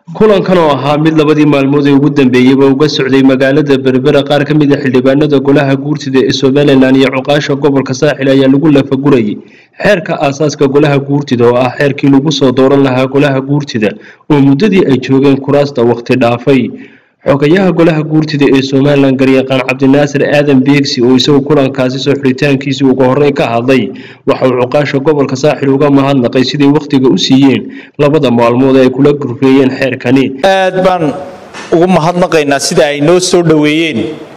kulankan oo ahaa mid labadii maalmood ee ugu dambeeyeyba uga socday magaalada berbera qaar ka mid a xildhibaanada golaha guurtida ee somalilan iyo cuqaasha gobolka saaxil ayaa lagu lafagurayay xeerka aasaaska golaha guurtida oo ah xeerkii lagu soo dooran lahaa golaha guurtida oo muddadii ay joogeen kuraasta waqti dhaafay xogayaha golaha guurtida ee somalilan garyaqaan cabdinaasir aadan beegsi oo isagu kulankaasi soo xidhitaankiisii ugu horreyn ka hadlay waxa uu cuqaasha gobolka saaxil uga mahadnaqay siday wakhtiga u siiyeen labada maalmood ee ay kula gurfeeyeen xeerkani aad baan ugu mahadnaqaynaa sida ay noo soo dhoweeyeen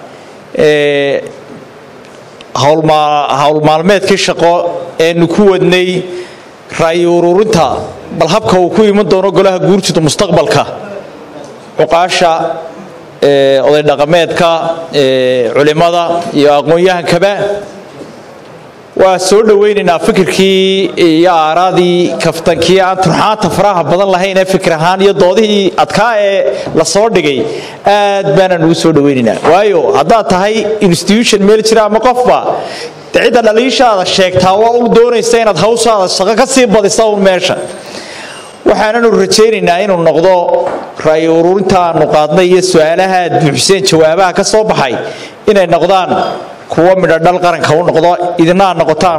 howlmaalmeedkii shaqo eenu ku wadnay ra'yi ururinta bal habka uu ku iman doono golaha guurtida mustaqbalka cuqaasha oday dhaqameedka culimada iyo aqoon-yahankaba waa soo dhowaynaynaa fikirkii iyo aaraadii kaftankii aan turxaanta faraha badan lahayn ee fikir ahaan iyo doodihii adkaa ee la soo dhigay aad baanaan ugu soo dhowaynaynaa waayo haddaad tahay institution meel jira ama qofba de cidda dhaliishaada sheegtaa waa u doonaysa inaad hawshaada shaqo ka sii badisa un meesha waxaananu rajaynaynaa inuu noqdo ra'yi ururinta aanu qaadnay iyo su-aalaha aad buuxiseen jawaabaha ka soo baxay inay noqdaan kuwo midho dhal qaranka u noqdo idina aad noqotaan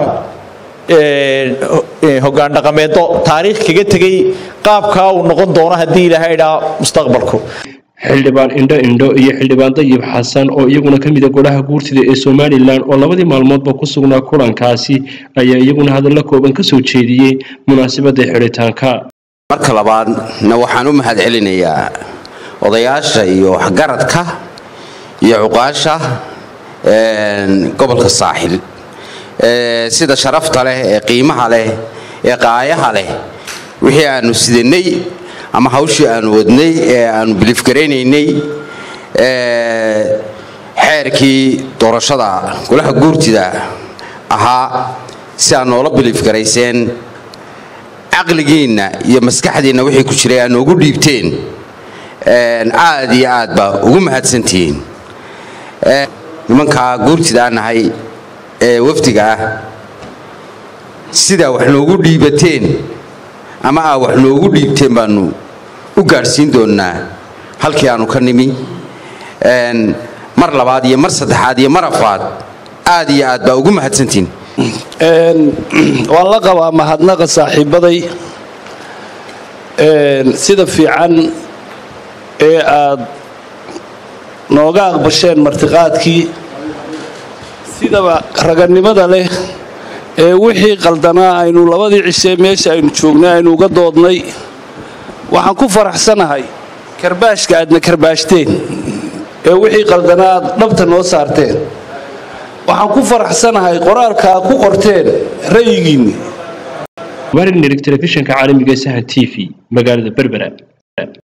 hogaan dhaqameedo taariikh kaga tegay qaabkaa uu noqon doono haddii ilaahay idhaa mustaqbalku xildhibaan indho indho iyo xildhibaan dayib xasan oo iyaguna ka mida golaha guurtida ee somalilan oo labadii maalmoodba ku sugnaa kulankaasi ayaa iyaguna hadallo kooban ka soo jeediyey munaasabadda xidhitaanka marka labaadna waxaan u mahad celinayaa odayaasha iyo waxgaradka iyo cuqaasha gobolka saaxil sida sharafta leh ee qiimaha leh ee qaayaha leh wixii aanu sidanay ama hawshii aanu wadnay ee aanu bilifgaraynaynay xeerkii doorashada golaha guurtida ahaa si aad noola bilifgarayseen caqligiinna iyo maskaxdiinna wixii ku jiray aad noogu dhiibteen aad iyo aad baa ugu mahadsantihiin nimankaa guurtida nahay ee wafdiga ah sidaa wax noogu dhiibateen ama aa wax noogu dhiibteen baanu u gaadhsiin doonnaa halkii aanu ka nimi mar labaad iyo mar saddexaad iyo mar afaad aad iyo aad baa ugu mahadsantihiin waan la qabaa mahadnaqa saaxiibbaday sida fiican ee aad nooga aqbasheen martiqaadkii sidaba raganimada leh ee wixii qaldanaa aynu labadii cishee meesha aynu joognay aynu uga doodnay waxaan ku faraxsanahay karbaashka aadna karbaashteen ee wixii qaldanaa aad dhabta noo saarteen waxaan ku faraxsanahay qoraalka aad ku qorteen ra'yigiinni warin nirig telefishinka caalamiga sahan t v magaalada berbera